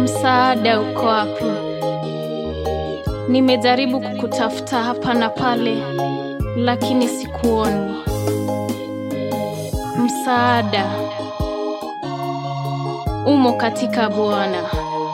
Msaada uko wapi? Nimejaribu kukutafuta hapa na pale, lakini sikuoni. Msaada umo katika Bwana.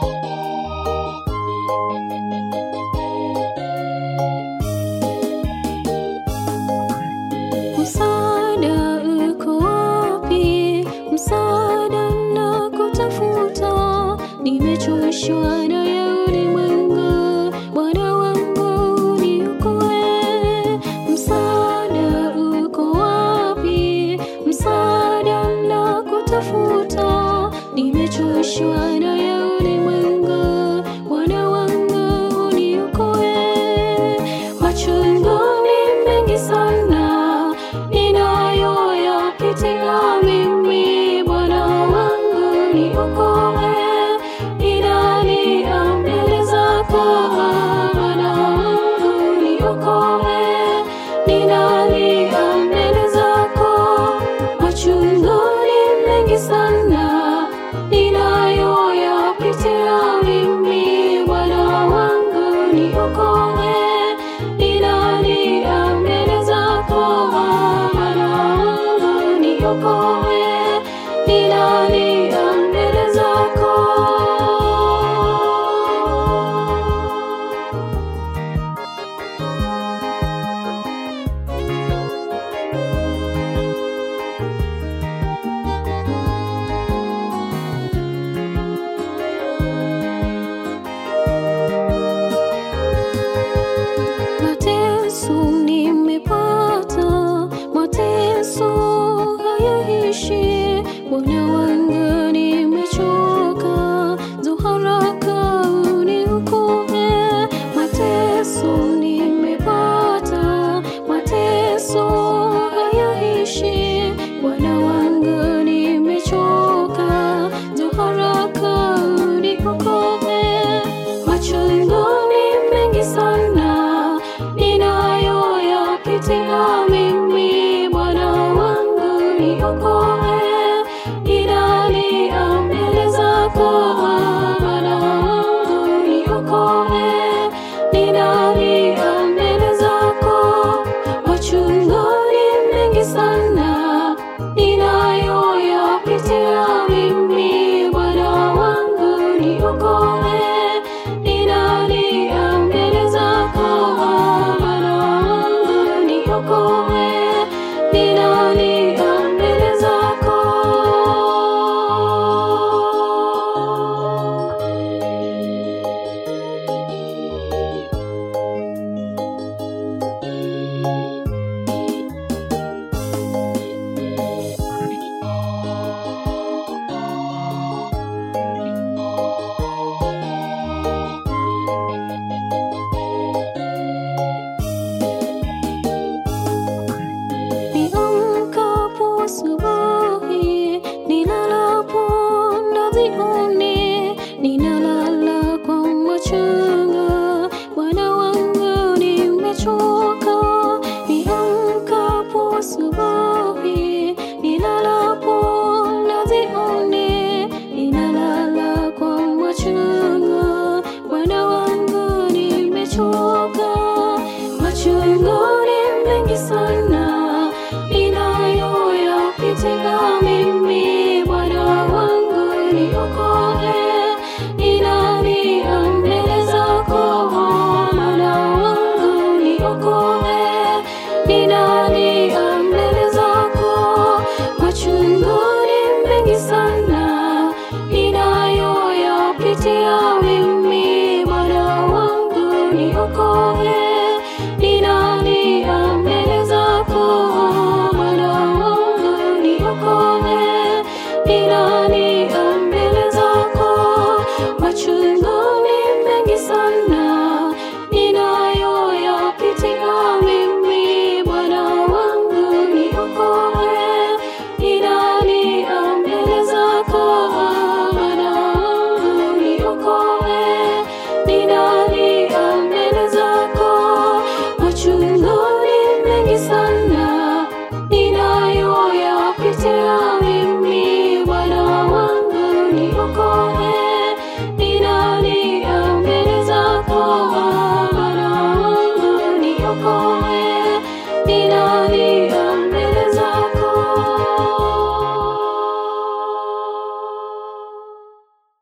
Msaada uko wapi? Msaada nakutafuta, nimechoshwa na ya ulimwengu. Bwana wangu niokoe. Msaada uko wapi? Msaada nakutafuta, nimechoshwa na ya ulimwengu. Bwana wangu niokoe. Machungu ni mengi sana ninayoyapitia mimi, Bwana wangu niokoe. Ninalia mbele zako, Bwana wangu niokoe. Ninalia mbele zako, machungu ni mengi sana ninayoyapitia mimi, Bwana wangu niokoe. Ninalia mbele zako, Bwana wangu niokoe. Ninalia mbele zako. Mateso nimepata, mateso hayaishi. Bwana wangu nimechoka, njoo haraka uniokoe. Mateso nimepata, mateso hayaishi. Bwana wangu nimechoka, njoo haraka uniokoe. Machungu ni mengi sana ninayoyapitia mimi, Bwana wangu niokoe. Ninalia mbele zako, Bwana wangu niokoe. Ninalia mbele zako, machungu ni mengi sana ninayoyapitia mimi, Bwana wangu niokoe. Ninalia mbele zako, Bwana wangu niokoe. Ninalia mbele zako. Niamkapo asubuhi, nilalapo na jioni, ninalala kwa machungu. Bwana wangu nimechoka. Niamkapo asubuhi, nilalapo na jioni, ninalala kwa machungu. Bwana wangu nimechoka. Machungu ni mengi sana ninayoyapitia mimi, Bwana wangu niokoe. Ninalia mbele zako, Bwana wangu niokoe. Ninalia mbele zako, machungu ni mengi sana ninayoyapitia mimi, Bwana wangu niokoe. Ninalia mbele zako, Bwana wangu niokoe. Ninalia